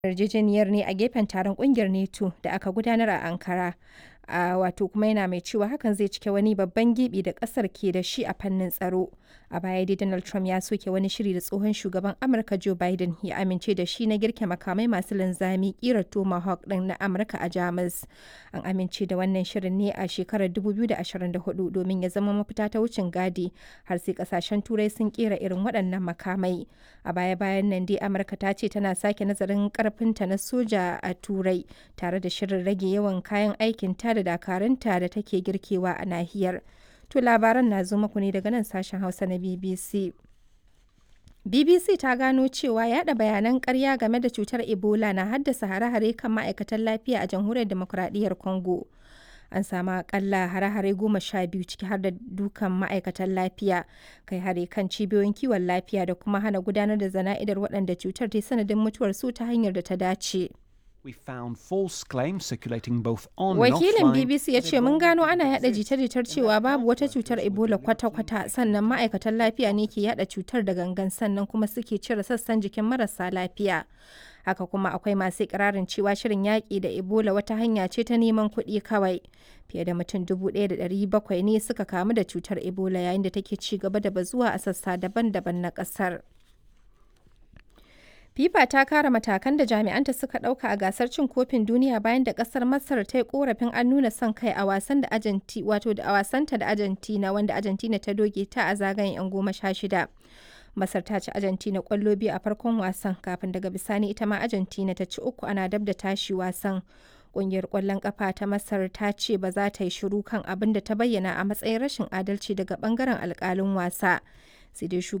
yarjejeniyar ne a gefen taron kungiyar NATO da aka gudanar a Ankara. a wato kuma yana mai cewa hakan zai cike wani babban gibi da kasar ke da shi a fannin tsaro a baya dai donald trump ya soke wani shiri da tsohon shugaban amurka joe biden ya amince da shi na girke makamai masu linzami kirar tomahawk din na amurka a jamus an amince da wannan shirin ne a shekarar 2024 domin ya zama mafita ta wucin gadi har sai kasashen turai sun kera irin waɗannan makamai a baya bayan nan dai amurka ta ce tana sake nazarin karfinta na soja a turai tare da shirin rage yawan kayan aikin ta da dakarunta da take girkewa a nahiyar. To labaran na zo muku ne daga nan sashen Hausa na BBC. BBC ta gano cewa yada bayanan karya game da cutar Ebola na haddasa hare-hare kan ma'aikatan lafiya a jamhuriyar demokuraɗiyyar Congo. An samu akalla hare-hare goma sha biyu ciki har da dukan ma'aikatan lafiya, kai hare kan cibiyoyin kiwon lafiya da kuma hana gudanar da zana'idar waɗanda cutar ta sanadin mutuwar su ta hanyar da ta dace. We found false claims circulating both on Wakilin and offline. BBC ya ce mun gano ana yada jita-jitar cewa babu wata cutar Ebola kwata-kwata sannan ma'aikatan lafiya ne ke yada cutar da gangan sannan kuma suke cire sassan jikin marasa lafiya. Haka kuma akwai masu ikirarin cewa shirin yaƙi da Ebola wata hanya ce ta neman kuɗi kawai. Fiye da mutum 1,700 ne suka kamu da cutar Ebola yayin da take ci gaba da bazuwa a sassa daban-daban na ƙasar. FIFA ta kara matakan da jami'anta suka ɗauka a gasar cin kofin duniya bayan da ƙasar Masar ta yi korafin an nuna son kai a wasan da Argentina wato da a wasanta da Argentina wanda Argentina ta doge ta a zagayen 'yan goma sha shida. Masar ta ci Argentina ƙwallo biyu a farkon wasan kafin daga bisani ita ma Argentina ta ci uku ana dab da tashi wasan. Ƙungiyar ƙwallon ƙafa ta Masar ta ce ba za ta yi shiru kan abin da ta bayyana a matsayin rashin adalci daga ɓangaren alƙalin wasa. Sai dai